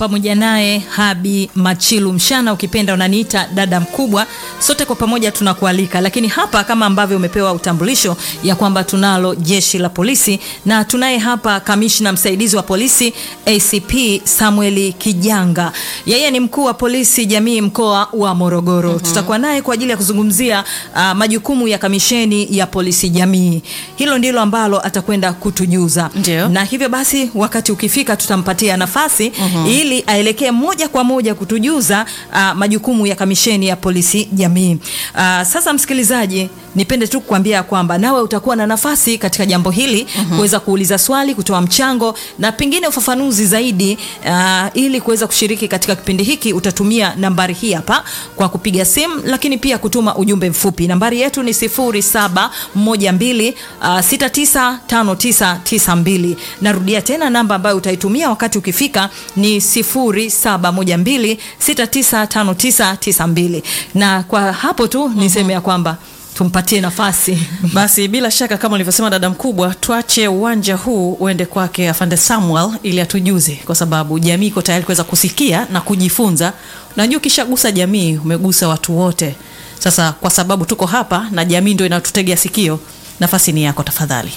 pamoja naye Habi Machilu Mshana, ukipenda unaniita dada mkubwa. Sote kwa pamoja tunakualika, lakini hapa kama ambavyo umepewa utambulisho ya kwamba tunalo jeshi la polisi na tunaye hapa kamishna msaidizi wa polisi ACP Samuel Kijanga, yeye ni mkuu wa polisi jamii mkoa wa Morogoro. Tutakuwa naye kwa ajili ya kuzungumzia uh, majukumu ya kamisheni ya polisi jamii. Hilo ndilo ambalo atakwenda kutujuza Ndio. na hivyo basi wakati ukifika tutampatia nafasi ili aelekee moja kwa moja kutujuza uh, majukumu ya kamisheni ya polisi jamii. Uh, sasa msikilizaji, nipende tu kukwambia kwamba nawe utakuwa na nafasi katika jambo hili kuweza kuuliza swali, kutoa mchango na pengine ufafanuzi zaidi uh, ili kuweza kushiriki katika kipindi hiki utatumia nambari hii hapa kwa kupiga simu, lakini pia kutuma ujumbe mfupi. Nambari yetu ni 0712 uh, 695992. Narudia tena namba ambayo utaitumia wakati ukifika ni 0712 695992. Na kwa hapo tu niseme ya kwamba tumpatie nafasi Basi bila shaka kama ulivyosema dada mkubwa, tuache uwanja huu uende kwake afande Samuel ili atujuze, kwa sababu jamii iko tayari kuweza kusikia na kujifunza. Unajua, ukishagusa jamii umegusa watu wote. Sasa kwa sababu tuko hapa na jamii ndio inatutegea sikio, nafasi ni yako, tafadhali.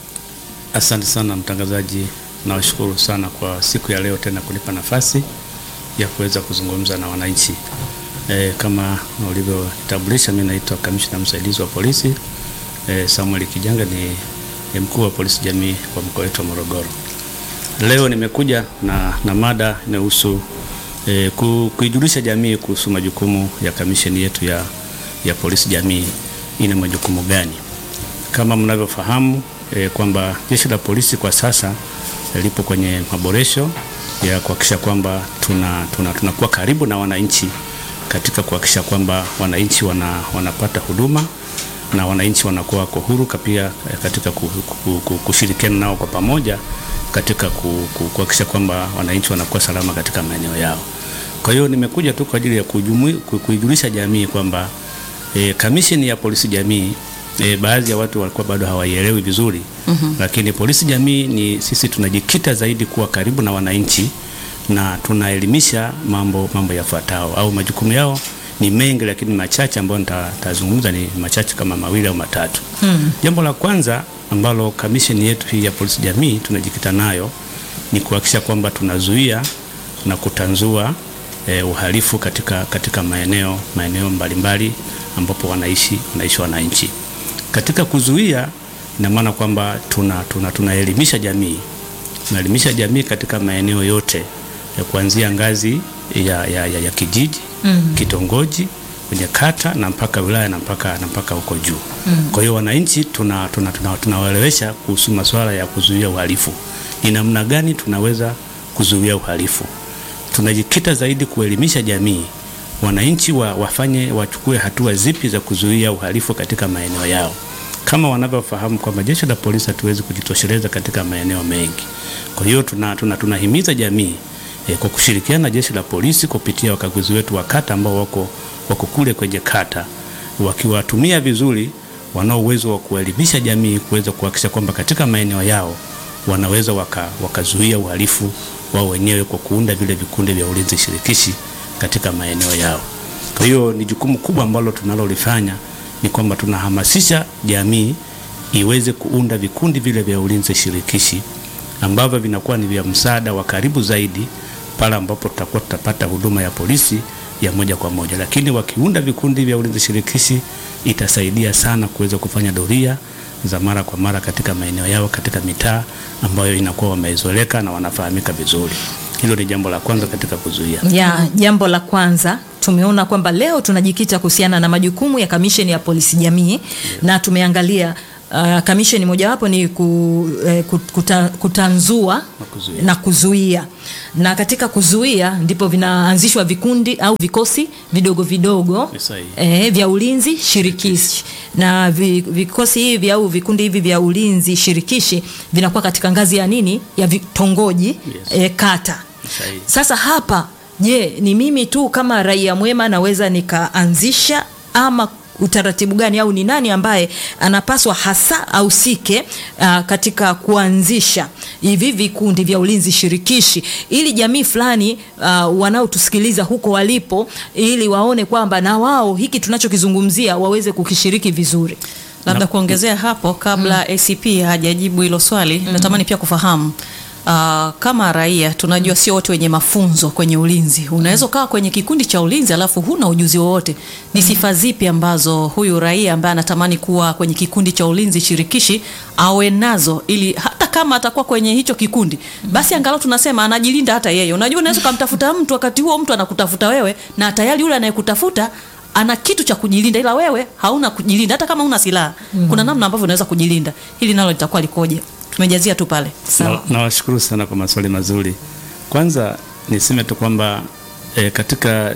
Asante sana mtangazaji, nawashukuru sana kwa siku ya leo tena kunipa nafasi ya kuweza kuzungumza na wananchi. E, kama ulivyotambulisha, mimi naitwa kamishna msaidizi wa polisi e, Samuel Kijanga ni, ni mkuu wa polisi jamii kwa mkoa wetu wa Morogoro. Leo nimekuja na, na mada inayohusu e, ku, kuijulisha jamii kuhusu majukumu ya kamisheni yetu ya, ya polisi jamii ina majukumu gani. Kama mnavyofahamu e, kwamba jeshi la polisi kwa sasa e, lipo kwenye maboresho ya kuhakikisha kwamba tuna, tuna, tunakuwa karibu na wananchi katika kuhakikisha kwamba wananchi wana, wanapata huduma na wananchi wanakuwa wako huru pia eh, katika ku- ku- ku- kushirikiana nao kwa pamoja katika ku- ku- kuhakikisha kwamba wananchi wanakuwa salama katika maeneo yao. Kwa hiyo nimekuja tu kwa ajili ya kujumui- ku- kuijulisha jamii kwamba e, kamisheni ya polisi jamii e, baadhi ya watu walikuwa bado hawaielewi vizuri mm-hmm. Lakini polisi jamii ni sisi tunajikita zaidi kuwa karibu na wananchi na tunaelimisha mambo mambo yafuatao au majukumu yao ni mengi, lakini machache ambayo nita- nitazungumza ni machache kama mawili au matatu. hmm. Jambo la kwanza ambalo kamisheni yetu hii ya polisi jamii tunajikita nayo ni kuhakikisha kwamba tunazuia na kutanzua eh, uhalifu katika, katika maeneo maeneo mbalimbali ambapo wanaishi wanaishi wananchi. Katika kuzuia ina maana kwamba tuna, tuna, tunaelimisha jamii tunaelimisha jamii katika maeneo yote ya kuanzia ngazi ya, ya, ya, ya kijiji mm. kitongoji kwenye kata na mpaka wilaya na mpaka na mpaka huko juu mm. Kwa hiyo wananchi tunawaelewesha tuna, tuna, tunawaelewesha kuhusu masuala ya kuzuia uhalifu, ni namna gani tunaweza kuzuia uhalifu. Tunajikita zaidi kuelimisha jamii, wananchi wa, wafanye wachukue hatua zipi za kuzuia uhalifu katika maeneo yao kama wanavyofahamu kwamba jeshi la polisi hatuwezi kujitosheleza katika maeneo mengi. Kwa hiyo tuna, tuna, tunahimiza jamii e, kwa kushirikiana na jeshi la polisi kupitia wakaguzi wetu wa kata ambao wako, wako kule kwenye kata, wakiwatumia vizuri, wanao uwezo wa kuelimisha jamii kuweza kuhakikisha kwamba katika maeneo yao wanaweza waka, wakazuia uhalifu wao wenyewe kwa kuunda vile vikundi vya ulinzi shirikishi katika maeneo yao. Kwa hiyo ni jukumu kubwa ambalo tunalolifanya ni kwamba tunahamasisha jamii iweze kuunda vikundi vile vya ulinzi shirikishi ambavyo vinakuwa ni vya msaada wa karibu zaidi pale ambapo tutakuwa tutapata huduma ya polisi ya moja kwa moja, lakini wakiunda vikundi vya ulinzi shirikishi itasaidia sana kuweza kufanya doria za mara kwa mara katika maeneo yao, katika mitaa ambayo inakuwa wamezoeleka na wanafahamika vizuri. Hilo ni jambo la kwanza katika kuzuia. ya jambo la kwanza tumeona kwamba leo tunajikita kuhusiana na majukumu ya kamisheni ya polisi jamii na tumeangalia uh, kamisheni mojawapo ni ku, eh, kut- kuta, kutanzua Na kuzuia. na kuzuia na katika kuzuia ndipo vinaanzishwa vikundi au vikosi vidogo vidogo Ni sahihi. eh, vya ulinzi shirikishi na vi, vikosi hivi au vikundi hivi vya ulinzi shirikishi vinakuwa katika ngazi ya nini ya vitongoji Yes. eh, kata Sahihi. sasa hapa je ni mimi tu kama raia mwema naweza nikaanzisha ama utaratibu gani au ni nani ambaye anapaswa hasa ahusike uh, katika kuanzisha hivi vikundi vya ulinzi shirikishi ili jamii fulani uh, wanaotusikiliza huko walipo ili waone kwamba na wao hiki tunachokizungumzia waweze kukishiriki vizuri labda kuongezea hapo kabla ACP hajajibu hilo swali natamani pia kufahamu Uh, kama raia tunajua sio wote wenye mafunzo kwenye ulinzi. Unaweza ukawa kwenye kikundi cha ulinzi alafu huna ujuzi wowote. Ni sifa zipi ambazo huyu raia ambaye anatamani kuwa kwenye kikundi cha ulinzi shirikishi awe nazo, ili hata kama atakuwa kwenye hicho kikundi, basi angalau tunasema anajilinda hata yeye. Unajua, unaweza ukamtafuta mtu, wakati huo mtu anakutafuta wewe, na tayari yule anayekutafuta ana kitu cha kujilinda, ila wewe hauna kujilinda, hata kama una silaha. Kuna namna ambavyo unaweza kujilinda. Hili nalo litakuwa likoje? Tumejazia tu pale. Sawa. Na- Nawashukuru sana kwa maswali mazuri. Kwanza niseme tu kwamba e, katika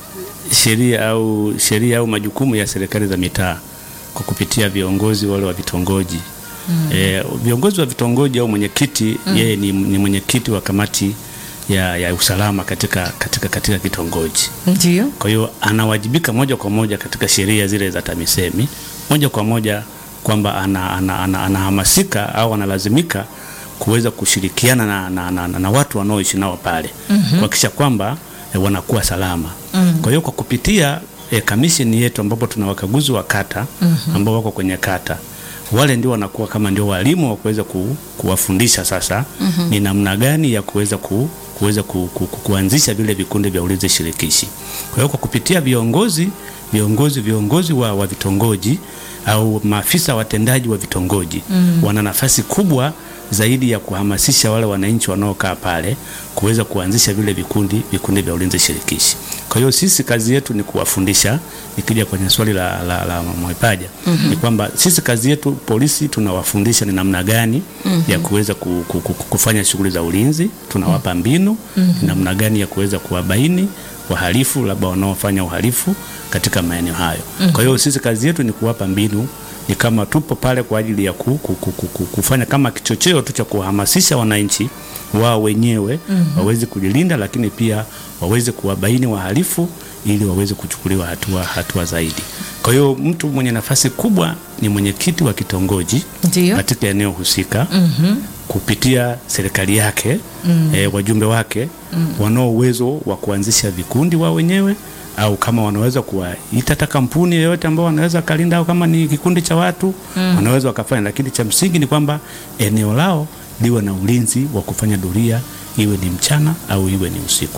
sheria au sheria au majukumu ya serikali za mitaa kwa kupitia viongozi wale wa vitongoji e, viongozi wa vitongoji au mwenyekiti yeye ni, ni mwenyekiti wa kamati ya, ya usalama katika, katika, katika kitongoji. ndio Kwa hiyo anawajibika moja kwa moja katika sheria zile za TAMISEMI moja kwa moja kwamba anahamasika ana, ana, anahamasika au analazimika kuweza kushirikiana na, na, na, na, na watu wanaoishi nao pale kuhakikisha kwamba e, wanakuwa salama. Kwa hiyo kwa kupitia e, kamisheni yetu ambapo tuna wakaguzi wa kata ambao wako kwenye kata wale ndio wanakuwa kama ndio walimu wa kuweza ku, kuwafundisha sasa ni namna gani ya kuweza ku, kuweza ku, ku, ku, kuanzisha vile vikundi vya ulinzi shirikishi. Kwa hiyo kwa kupitia viongozi viongozi viongozi wa, wa vitongoji au maafisa watendaji wa vitongoji wana nafasi kubwa zaidi ya kuhamasisha wale wananchi wanaokaa pale kuweza kuanzisha vile vikundi vikundi vya ulinzi shirikishi. Kwa hiyo sisi kazi yetu ni kuwafundisha. Nikija kwenye swali la, la, la Mwaipaja ni kwamba sisi kazi yetu polisi tunawafundisha ni namna gani ya kuweza ku, ku, ku, kufanya shughuli za ulinzi, tunawapa mbinu ni namna gani ya kuweza kuwabaini wahalifu labda wanaofanya uhalifu katika maeneo hayo. Kwa hiyo sisi kazi yetu ni kuwapa mbinu ni kama tupo pale kwa ajili ya ku, ku, ku, ku, ku, kufanya kama kichocheo tu cha kuhamasisha wananchi wao wenyewe waweze kujilinda, lakini pia waweze kuwabaini wahalifu ili waweze kuchukuliwa hatua, hatua zaidi. Kwa hiyo mtu mwenye nafasi kubwa ni mwenyekiti wa kitongoji Ndio. katika eneo husika kupitia serikali yake eh, wajumbe wake wanao uwezo wa kuanzisha vikundi wao wenyewe au kama wanaweza kuwaita hata kampuni yoyote ambao wanaweza kalinda au kama ni kikundi cha watu wanaweza wakafanya, lakini cha msingi ni kwamba eneo lao liwe na ulinzi wa kufanya doria, iwe ni mchana au iwe ni usiku.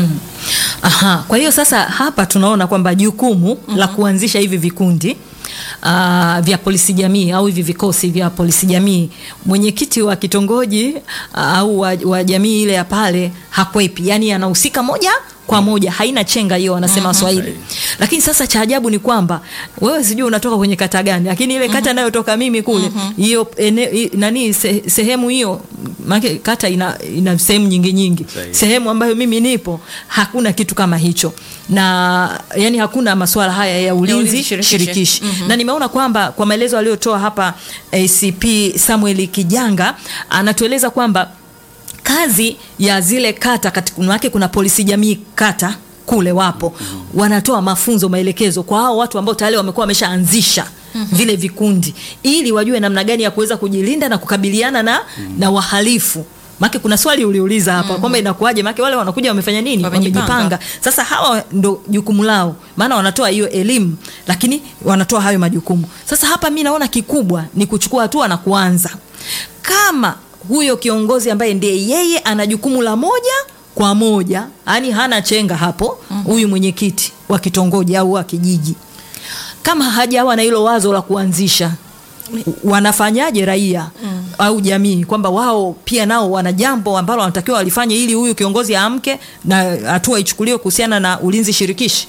Aha, kwa hiyo sasa hapa tunaona kwamba jukumu la kuanzisha hivi vikundi uh, vya polisi jamii au hivi vikosi vya polisi jamii, mwenyekiti wa kitongoji uh, au wa, wa jamii ile ya pale hakwepi, yani anahusika moja kwa moja, haina chenga hiyo, wanasema Waswahili. Lakini sasa cha ajabu ni kwamba wewe sijui unatoka kwenye kata gani, lakini ile kata inayotoka mimi kule hiyo ene- i- nani se, sehemu hiyo maana kata ina, ina sehemu nyingi nyingi Sahihi. sehemu ambayo mimi nipo hakuna kitu kama hicho na yani hakuna masuala haya ya ulinzi, ulinzi shirikishi. shirikishi na nimeona kwamba kwa maelezo aliyotoa hapa ACP Samuel Kijanga anatueleza kwamba kazi ya zile kata katika wake kuna polisi jamii kata kule wapo wanatoa mafunzo maelekezo kwa hao watu ambao tayari wamekuwa wameshaanzisha vile vikundi ili wajue namna gani ya kuweza kujilinda na kukabiliana na, na wahalifu make kuna swali uliuliza hapa kwamba inakuwaje make wale wanakuja wamefanya nini Wamejipanga. wamejipanga sasa hawa ndo jukumu lao maana wanatoa hiyo elimu lakini wanatoa hayo majukumu sasa hapa mi naona kikubwa ni kuchukua hatua na kuanza kama huyo kiongozi ambaye ndiye yeye ana jukumu la moja kwa moja yani hana chenga hapo huyu mwenyekiti wa kitongoji au wa kijiji kama hajawa na hilo wazo la kuanzisha wanafanyaje raia au jamii kwamba wao pia nao wana jambo ambalo wanatakiwa walifanye ili huyu kiongozi aamke na hatua ichukuliwe kuhusiana na ulinzi shirikishi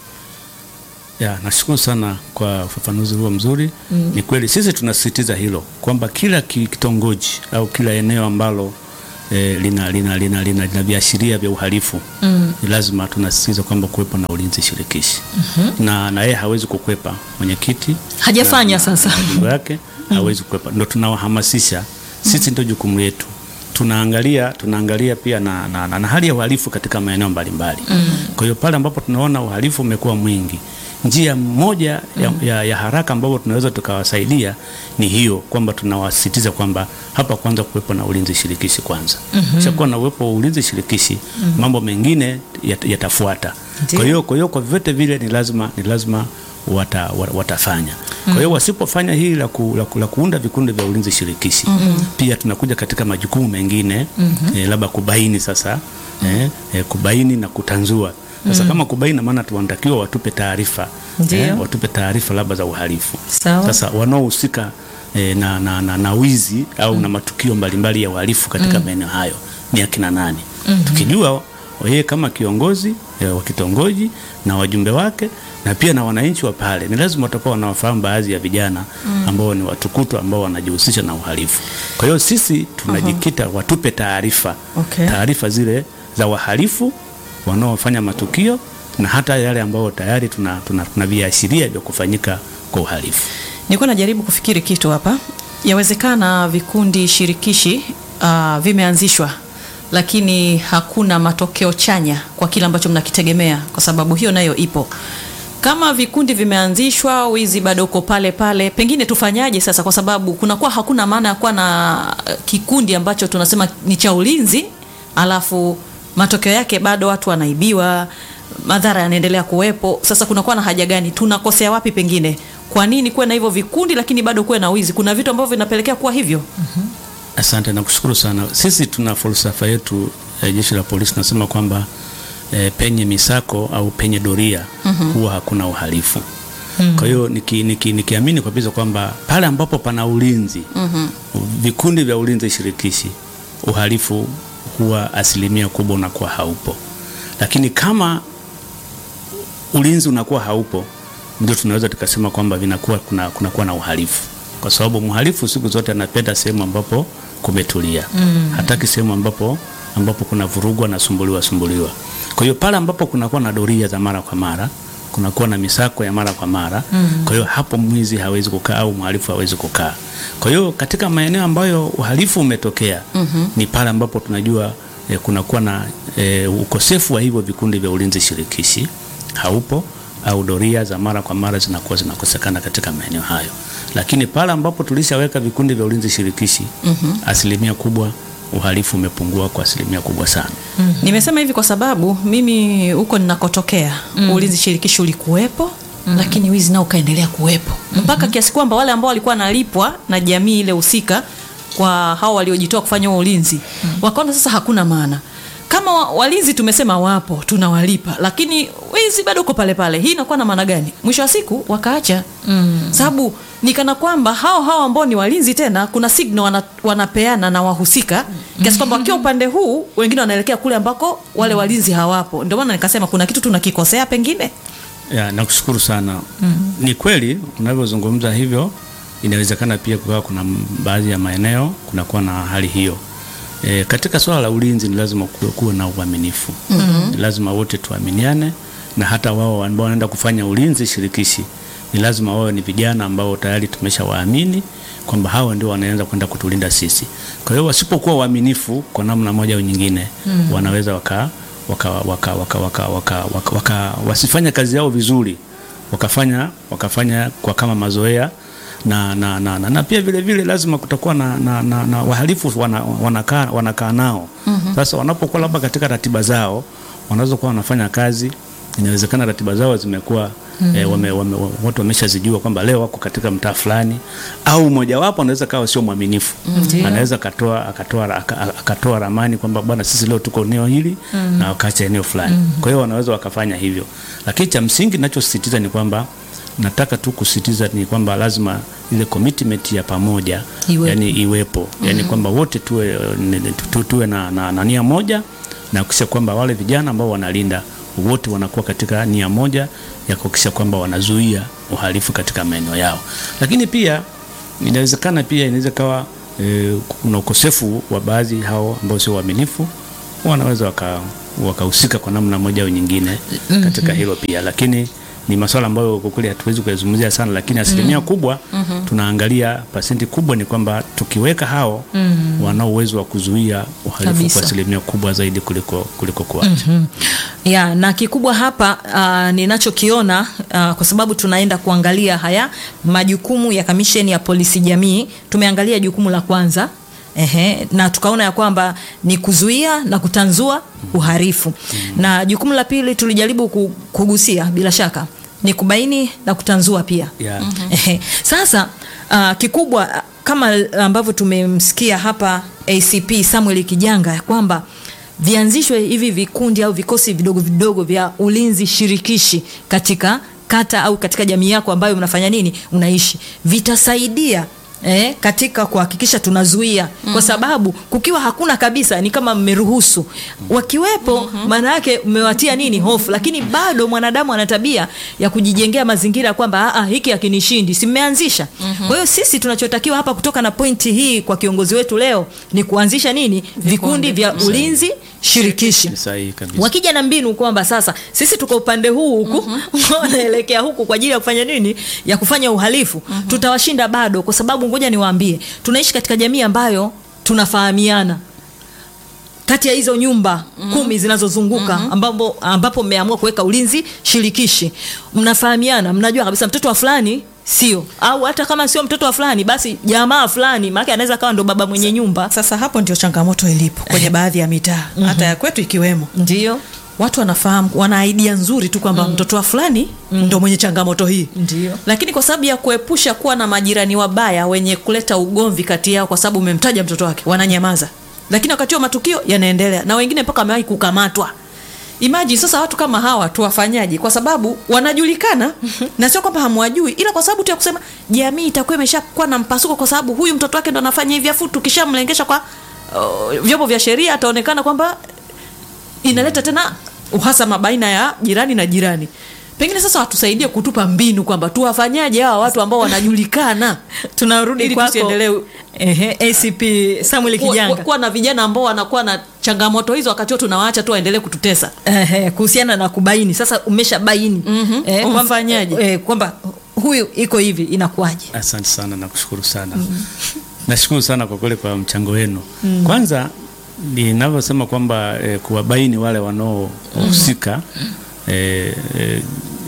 Ya, nashukuru sana kwa ufafanuzi huo mzuri. Ni kweli sisi tunasisitiza hilo kwamba kila ki- kitongoji au kila eneo ambalo eh, lina, lina, lina, lina, lina viashiria vya uhalifu ni lazima tunasisitiza kwamba kuwepo na ulinzi shirikishi na na yeye hawezi kukwepa mwenyekiti Hajafanya na- sasa. na majimbo yake hawezi kukwepa, ndo tunawahamasisha sisi, ndio jukumu letu tunaangalia tunaangalia pia na, na, na, na hali ya uhalifu katika maeneo mbalimbali. Kwa hiyo pale ambapo tunaona uhalifu umekuwa mwingi, njia moja ya, ya, ya haraka ambayo tunaweza tukawasaidia ni hiyo kwamba tunawasisitiza kwamba hapa kwanza kuwepo na ulinzi shirikishi kwanza. Kisha kuwa na uwepo wa ulinzi shirikishi, mambo mengine yat- yatafuata. Ndiyo. Kwa hiyo kwa hiyo kwa vyote vile ni lazima ni lazima wata, wa- watafanya. Kwa hiyo wasipofanya hili la, ku, la, ku, la kuunda vikundi vya ulinzi shirikishi pia tunakuja katika majukumu mengine eh, labda kubaini sasa eh, eh, kubaini na kutanzua sasa kama kubaini, maana tunatakiwa watupe taarifa Ndiyo. watupe taarifa labda za uhalifu. Sawa. Sasa wanaohusika eh, na, na, na, na wizi au na matukio mbalimbali ya uhalifu katika maeneo hayo ni akina nani? Tukijua yeye kama kiongozi eh, wa kitongoji na wajumbe wake na pia na wananchi wa pale, ni lazima watakuwa wanawafahamu baadhi ya vijana ambao ni watukutu ambao wanajihusisha na uhalifu. Kwa hiyo sisi tunajikita watupe taarifa Okay. taarifa zile za wahalifu wanaofanya matukio na hata yale ambayo tayari tuna, tuna, tuna viashiria vya kufanyika kwa uhalifu. Nilikuwa najaribu kufikiri kitu hapa. Yawezekana vikundi shirikishi uh, vimeanzishwa lakini hakuna matokeo chanya kwa kile ambacho mnakitegemea, kwa sababu hiyo nayo ipo. Kama vikundi vimeanzishwa, wizi bado uko pale pale, pengine tufanyaje sasa? Kwa sababu kunakuwa hakuna maana ya kuwa na uh, kikundi ambacho tunasema ni cha ulinzi, alafu matokeo yake bado watu wanaibiwa, madhara yanaendelea kuwepo. Sasa kunakuwa na haja gani? Tunakosea wapi? Pengine kwa nini kuwe na hivyo vikundi lakini bado kuwe na wizi? Kuna vitu ambavyo vinapelekea kuwa hivyo. Asante na kushukuru sana. Sisi tuna falsafa yetu eh, jeshi la polisi nasema kwamba eh, penye misako au penye doria huwa hakuna uhalifu. Kwa hiyo niki, niki, nikiamini kabisa kwamba pale ambapo pana ulinzi vikundi vya ulinzi shirikishi, uhalifu huwa asilimia kubwa unakuwa haupo, lakini kama ulinzi unakuwa haupo, ndio tunaweza tukasema kwamba vinakuwa kuna kunakuwa na uhalifu, kwa sababu mhalifu siku zote anapenda sehemu ambapo kumetulia, hataki sehemu ambapo ambapo kuna vurugu, anasumbuliwa sumbuliwa. Kwa hiyo pale ambapo kunakuwa na doria za mara kwa mara, kunakuwa na misako ya mara kwa mara, kwa hiyo hapo mwizi hawezi kukaa au mhalifu hawezi kukaa. Kwa hiyo katika maeneo ambayo uhalifu umetokea ni pale ambapo tunajua eh, kunakuwa na eh, ukosefu wa hivyo vikundi vya ulinzi shirikishi haupo au doria za mara kwa mara zinakuwa zinakosekana katika maeneo hayo, lakini pale ambapo tulishaweka vikundi vya ulinzi shirikishi asilimia kubwa uhalifu umepungua kwa asilimia kubwa sana. Nimesema hivi kwa sababu mimi huko ninakotokea ulinzi shirikishi ulikuwepo lakini wizi nao ukaendelea kuwepo mpaka kiasi kwamba wale ambao walikuwa wanalipwa na jamii ile husika kwa hao waliojitoa kufanya huo ulinzi wakaona sasa hakuna maana. Kama wa- walinzi tumesema wapo, tunawalipa, lakini wizi bado uko pale pale. Hii inakuwa na maana gani? Mwisho wa siku wakaacha, sababu ni kana kwamba hao hao ambao ni walinzi tena kuna signal wana, wanapeana na wahusika kiasi kwamba wakiwa upande huu wengine wanaelekea kule ambako wale walinzi hawapo. Ndio maana nikasema kuna kitu tunakikosea pengine. Ya, nakushukuru sana. Ni kweli unavyozungumza hivyo, inawezekana pia kukawa kuna m- baadhi ya maeneo kunakuwa na hali hiyo. E, katika swala la ulinzi ni lazima kuwe, kuwe na uaminifu. Ni lazima wote tuaminiane, na hata wao ambao wanaenda kufanya ulinzi shirikishi ni lazima wawe ni vijana ambao tayari tumeshawaamini kwamba hawa ndio wanaanza kwenda kutulinda sisi. Kwa hiyo wasipokuwa waaminifu kwa namna moja au nyingine, wanaweza waka waka, waka, waka, waka, waka, waka, waka, wasifanye kazi yao vizuri wakafanya wakafanya kwa kama mazoea na, na, na, na, na pia vile vile lazima kutakuwa na, na, na, na wahalifu wana, wanakaa wanakaa nao sasa wanapokuwa labda katika ratiba zao wanaweza kuwa wanafanya kazi inawezekana ratiba zao zimekuwa eh, wame, wame, watu wameshazijua kwamba leo wako katika mtaa fulani, au mmojawapo anaweza kawa sio mwaminifu anaweza akatoa akatoa aka- akatoa ramani kwamba bwana, sisi leo tuko eneo hili na wakaacha eneo fulani. Kwa hiyo wanaweza wakafanya hivyo, lakini cha msingi ninachosisitiza ni kwamba nataka tu kusisitiza ni kwamba lazima ile commitment ya pamoja Iwepo. yani iwepo yani kwamba wote tuwe, ni- tu- tu- tuwe na, na, na nia moja na kuhakikisha kwamba wale vijana ambao wanalinda wote wanakuwa katika nia moja ya kuhakikisha kwamba wanazuia uhalifu katika maeneo yao, lakini pia inawezekana pia inaweza kawa e, kuna ukosefu wa baadhi hao ambao sio waaminifu wanaweza waka wakahusika kwa namna moja au nyingine katika hilo pia, lakini ni masuala ambayo kwa kweli hatuwezi kuyazungumzia sana, lakini asilimia kubwa tunaangalia, pasenti kubwa ni kwamba tukiweka hao wanao uwezo wa kuzuia uhalifu Kabisa. kwa asilimia kubwa zaidi kuliko kuliko kuacha. ya na kikubwa hapa uh, ninachokiona uh, kwa sababu tunaenda kuangalia haya majukumu ya kamisheni ya polisi jamii. Tumeangalia jukumu la kwanza Ehe, na tukaona ya kwamba ni kuzuia na kutanzua uhalifu na jukumu la pili tulijaribu ku- kugusia bila shaka ni kubaini na kutanzua pia Yeah. Ehe. Sasa uh, kikubwa ah, kama ambavyo tumemsikia hapa ACP Samuel Kijanga ya kwamba vianzishwe hivi vikundi au vikosi vidogo vidogo vya ulinzi shirikishi katika kata au katika jamii yako ambayo unafanya nini unaishi vitasaidia Eh, katika kuhakikisha tunazuia kwa sababu kukiwa hakuna kabisa ni kama mmeruhusu wakiwepo maana yake mmewatia nini hofu lakini bado mwanadamu ana tabia ya kujijengea mazingira kwamba "Ah, ah, hiki hakinishindi si mmeanzisha kwa hiyo sisi tunachotakiwa hapa kutoka na pointi hii kwa kiongozi wetu leo ni kuanzisha nini vikundi vya ulinzi shirikishi Ni sahihi kabisa. wakija na mbinu kwamba sasa sisi tuko upande huu huku wanaelekea huku kwa ajili ya kufanya nini ya kufanya uhalifu tutawashinda bado kwa sababu ngoja niwaambie tunaishi katika jamii ambayo tunafahamiana kati ya hizo nyumba kumi zinazozunguka ambapo ambapo mmeamua kuweka ulinzi shirikishi mnafahamiana mnajua kabisa mtoto wa fulani sio au hata kama sio mtoto wa fulani basi jamaa fulani maana anaweza kawa ndo baba mwenye nyumba Sasa hapo ndio changamoto ilipo kwenye baadhi ya mitaa hata ya kwetu ikiwemo. ndio Watu wanafahamu, wana idea nzuri tu kwamba mtoto wa fulani ndo mwenye changamoto hii, Ndio. lakini kwa sababu ya kuepusha kuwa na majirani wabaya wenye kuleta ugomvi kati yao, kwa sababu umemtaja mtoto wake, wananyamaza, lakini wakati wa matukio yanaendelea na wengine mpaka wamewahi kukamatwa. Imagine sasa watu kama hawa tuwafanyaje? Kwa sababu wanajulikana na sio kwamba hamwajui, ila kwa sababu tu ya kusema jamii itakuwa imeshakuwa na mpasuko, kwa sababu huyu mtoto wake ndo anafanya hivi, afu tukishamlengesha kwa uh, vyombo vya sheria ataonekana kwamba inaleta tena uhasama baina ya jirani na jirani. Pengine sasa watusaidie kutupa mbinu kwamba tuwafanyaje hawa watu ambao wanajulikana, tunarudi Ili kwako tusiendelee- ehe, ACP Samuel kuwa, Kijanga kuwa na vijana ambao wanakuwa na changamoto hizo, wakati huo tunawaacha tu waendelee kututesa. Ehe, kuhusiana na kubaini sasa umesha baini Mhm. kwamba- Umfanyaje? eh, kwamba huyu iko hivi inakuwaje Asante sana, nakushukuru sana. Nashukuru sana kwa kweli kwa mchango wenu. Kwanza ninavyosema kwamba eh, kuwabaini wale wanaohusika eh, eh,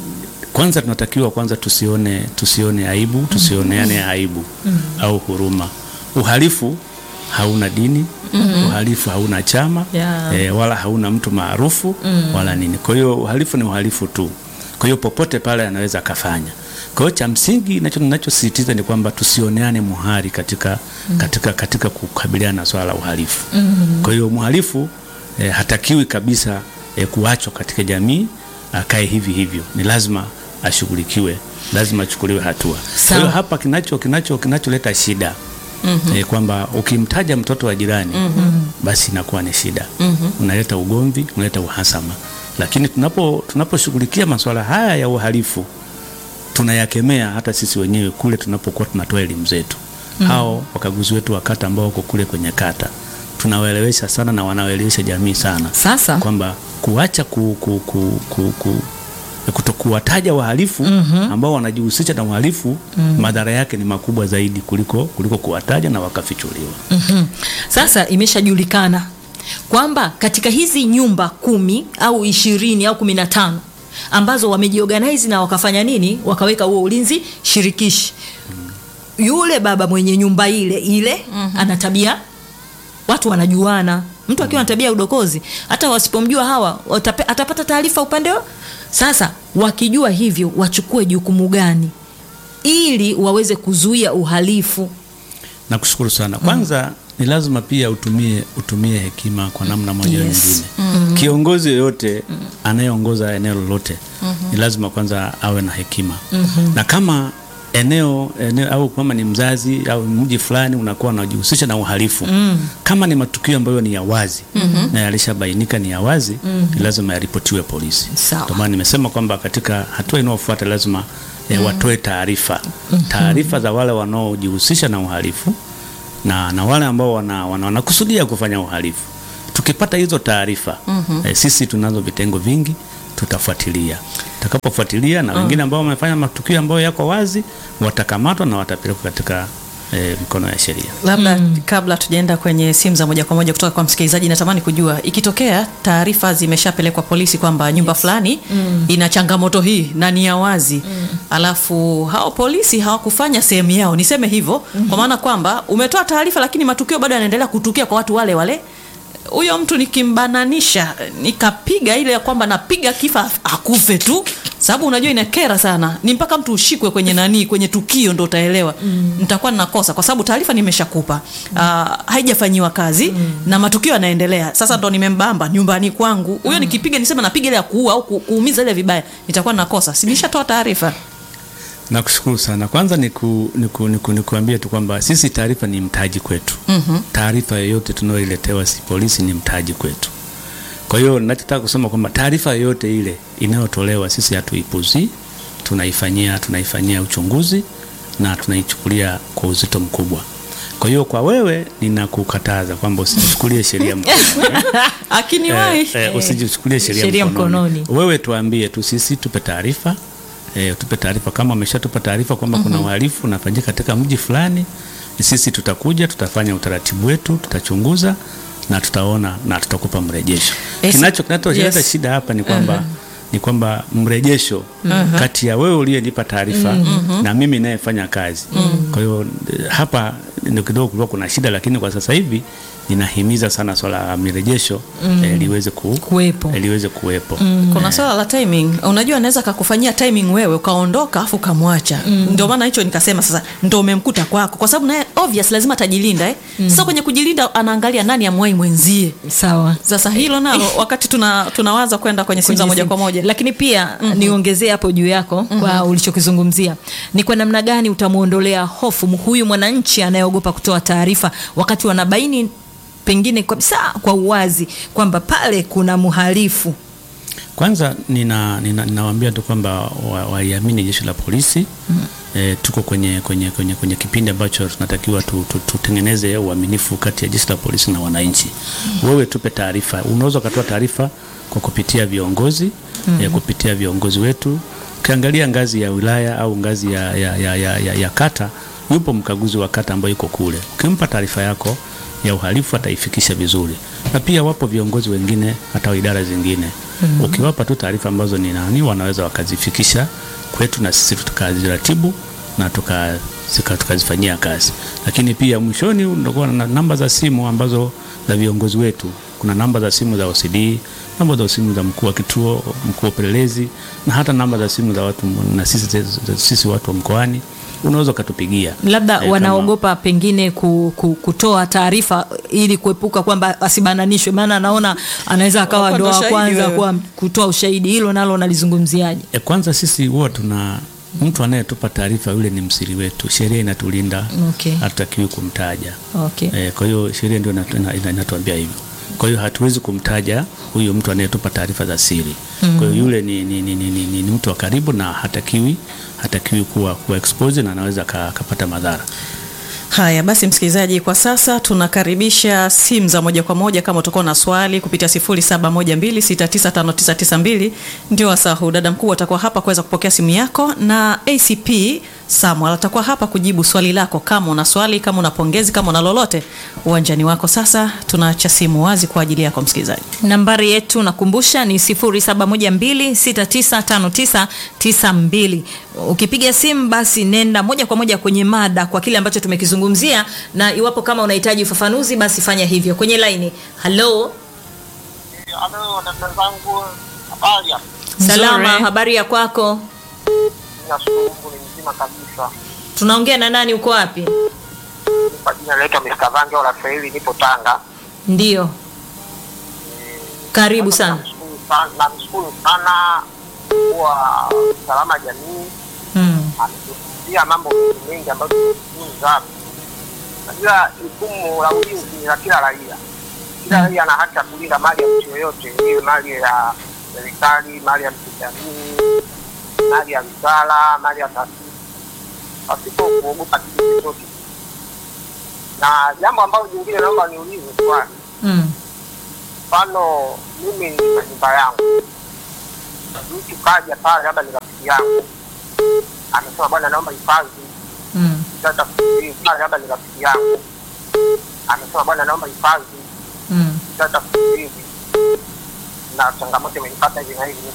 kwanza tunatakiwa kwanza tusione tusione aibu, tusioneane aibu au huruma. Uhalifu hauna dini, uhalifu hauna chama Yeah. eh, wala hauna mtu maarufu wala nini. Kwa hiyo uhalifu ni uhalifu tu. Kwa hiyo popote pale anaweza akafanya. Kwa hiyo cha msingi nacho ninachosisitiza ni kwamba tusioneane muhari katika, katika, katika kukabiliana na swala la uhalifu. Kwa hiyo mhalifu eh, hatakiwi kabisa eh, kuachwa katika jamii akae hivi hivyo, ni lazima ashughulikiwe, lazima achukuliwe hatua. Kwa Sawa. hiyo hapa kinacho kinacho kinacholeta shida eh, kwamba ukimtaja mtoto wa jirani basi inakuwa ni shida, unaleta ugomvi, unaleta uhasama. Lakini tunapo tunaposhughulikia masuala haya ya uhalifu tunayakemea hata sisi wenyewe kule tunapokuwa tunatoa elimu zetu. Hao wakaguzi wetu wa kata ambao wako kule kwenye kata tunawaelewesha sana na wanawaelewesha jamii sana sasa kwamba kuacha ku, ku, ku, ku, ku, kutokuwataja wahalifu ambao wanajihusisha na uhalifu madhara yake ni makubwa zaidi kuliko, kuliko kuwataja na wakafichuliwa. Mhm. Sasa imeshajulikana kwamba katika hizi nyumba kumi au ishirini au kumi na tano ambazo wamejiorganize na wakafanya nini, wakaweka huo ulinzi shirikishi, yule baba mwenye nyumba ile ile ana tabia, watu wanajuana. Mtu akiwa na tabia ya udokozi, hata wasipomjua hawa watape, atapata taarifa upande wa sasa. Wakijua hivyo, wachukue jukumu gani ili waweze kuzuia uhalifu? Nakushukuru sana. Kwanza ni lazima pia utumie, utumie hekima kwa namna moja au Yes. nyingine. Kiongozi yoyote anayeongoza eneo lolote ni lazima kwanza awe na hekima na kama eneo, eneo au kama ni mzazi au mji fulani unakuwa unajihusisha na uhalifu kama ni matukio ambayo ni ya wazi na yalishabainika ni ya wazi ni lazima yaripotiwe polisi. Sawa. Ndio maana nimesema kwamba katika hatua inayofuata lazima eh, watoe taarifa taarifa za wale wanaojihusisha na uhalifu na, na wale ambao wana, wana, wanakusudia kufanya uhalifu. Tukipata hizo taarifa eh, sisi tunazo vitengo vingi, tutafuatilia. Tutakapofuatilia na wengine ambao wamefanya matukio ambayo yako wazi watakamatwa na watapelekwa katika eh, mikono ya sheria. labda kabla tujaenda kwenye simu za moja kwa moja kutoka kwa msikilizaji natamani kujua ikitokea taarifa zimeshapelekwa polisi kwamba nyumba fulani ina changamoto hii na ni ya wazi alafu hao polisi hawakufanya sehemu yao niseme hivyo kwa maana kwamba umetoa taarifa lakini matukio bado yanaendelea kutukia kwa watu wale wale huyo mtu nikimbananisha nikapiga ile ya kwamba napiga kifa akufe tu sababu unajua inakera sana ni mpaka mtu ushikwe kwenye nani kwenye tukio ndo utaelewa mm. nitakuwa ninakosa kwa sababu taarifa nimeshakupa mm. haijafanyiwa kazi mm. na matukio yanaendelea sasa ndo nimembamba nyumbani kwangu huyo mm. nikipiga nisema napiga ile ya kuua au ku, kuumiza ile vibaya nitakuwa ninakosa si nishatoa taarifa Nakushukuru sana. Kwanza niku, niku, niku, nikuambie tu kwamba sisi taarifa ni mtaji kwetu. mm-hmm. Taarifa yoyote tunayoiletewa si polisi ni mtaji kwetu. Kwa hiyo ninachotaka kusema kwamba taarifa yoyote ile inayotolewa sisi hatuipuzi, tunaifanyia tunaifanyia uchunguzi na tunaichukulia kwa uzito mkubwa. Kwa hiyo kwa wewe ninakukataza kwamba usichukulie sheria mkononi. akiniwahi Eh, eh, usijichukulie sheria, Sheria mkononi. mkononi. Wewe tuambie tu sisi, tupe taarifa eh, tupe taarifa kama ameshatupa taarifa kwamba kuna uhalifu unafanyika katika mji fulani, sisi tutakuja, tutafanya utaratibu wetu, tutachunguza na tutaona na tutakupa mrejesho. Yes. Kinacho kinacholeta Yes. shida hapa ni kwamba ni kwamba mrejesho kati ya wewe uliyenipa taarifa na mimi ninayefanya kazi. Kwa hiyo eh, hapa ndio kidogo kulikuwa kuna shida, lakini kwa sasa hivi ninahimiza sana swala la mirejesho eh, liweze ku, Kuwepo. eh, liweze kuwepo. kuna swala la timing unajua anaweza kakufanyia timing wewe ukaondoka afu ukamwacha ndio maana hicho nikasema sasa ndo umemkuta kwako kwa sababu naye obvious lazima atajilinda eh? sasa kwenye kujilinda anaangalia nani amwai mwenzie sawa sasa hilo nalo wakati tuna, tunawaza kwenda kwenye simu za kwenye moja simu. kwa moja lakini pia niongezee hapo juu yako kwa ulichokizungumzia ni kwa namna gani utamwondolea hofu huyu mwananchi anayeogopa kutoa taarifa wakati wanabaini pengine kabisa kwa uwazi kwamba pale kuna mhalifu Kwanza nina, nina, ninawaambia tu kwamba wa- waiamini jeshi la polisi mm. E, tuko kwenye, kwenye, kwenye, kwenye kipindi ambacho tunatakiwa tu, tu, tutengeneze uaminifu kati ya jeshi la polisi na wananchi mm. Wewe tupe taarifa, unaweza ukatoa taarifa kwa kupitia viongozi mm. e, kupitia viongozi wetu. Ukiangalia ngazi ya wilaya au ngazi ya, ya, ya, ya, ya, ya kata, yupo mkaguzi wa kata ambaye yuko kule, ukimpa taarifa yako ya uhalifu ataifikisha vizuri, na pia wapo viongozi wengine hata wa idara zingine mm-hmm. Ukiwapa tu taarifa ambazo ni nani, wanaweza wakazifikisha kwetu na sisi tukaziratibu na tuka zika- tukazifanyia kazi. Lakini pia mwishoni ndio na namba za simu ambazo za viongozi wetu. Kuna namba za simu za OCD, namba za simu za mkuu wa kituo, mkuu wa upelelezi na hata namba za simu za watu na sisi, sisi watu wa mkoani unaweza ukatupigia labda Eh, kama- wanaogopa pengine ku, ku, kutoa taarifa ili kuepuka kwamba asibananishwe maana anaona anaweza akawa Unakuwa ndo ndo wa shahidi kwanza wewe. kwa kutoa ushahidi hilo nalo nalizungumziaje E, kwanza sisi huwa tuna mtu anayetupa taarifa yule ni msiri wetu, sheria inatulinda, Okay. hatutakiwi kumtaja. okay. E, kwa hiyo sheria ndio inatu- ina- ina- inatuambia hivyo. Kwa hiyo hatuwezi kumtaja huyo mtu anayetupa taarifa za siri. Kwa hiyo yule ni, ni, ni, ni, ni, ni, ni mtu wa karibu na hatakiwi hatakiwi kuwa, kuwa exposed na anaweza ka- akapata madhara. Haya basi, msikilizaji, kwa sasa tunakaribisha simu za moja kwa moja. Kama utakuwa na swali kupitia 0712695992 ndio wasaa huu. Dada mkuu atakuwa hapa kuweza kupokea simu yako, na ACP Samuel atakuwa hapa kujibu swali lako. Kama una swali, kama una pongezi, kama una lolote, uwanjani wako. Sasa tunaacha simu wazi kwa ajili yako msikilizaji. nambari yetu nakumbusha ni 0712695992 ukipiga simu basi nenda moja kwa moja kwenye mada kwa kile ambacho tumekizungumzia na iwapo kama unahitaji ufafanuzi basi fanya hivyo kwenye laini halo Halo, dada zangu, habari? salama Nzuri. habari ya kwako Nashukuru Mungu ni mzima kabisa. tunaongea na nani uko wapi Kwa jina naitwa Mr. Vange wa Rafaeli, nipo Tanga. ndio karibu sana Namshukuru sana- Namshukuru sana kwa usalama jamii, mm. ametusia mambo mengi mengi ambayo tumejifunza. Najua jukumu la ulinzi ni la kila raia. Kila raia ana haki ya kulinda mali ya mtu yoyote, iwe mali ya serikali, mali ya mtu jamii, mali ya wizara, mali ya taasisi, pasipo kuogopa kitu chochote. Na jambo ambalo jingine naomba niulize swali, Mm. mfano mimi nina nyumba yangu, mtu kaja pale, labda ni rafiki yangu, amesema bwana, naomba hifadhi Mm. sasa kufikiri pale labda ni rafiki yangu amesema bwana naomba hifadhi Mm. sasa kufikiri na changamoto imenipata hivi na hivi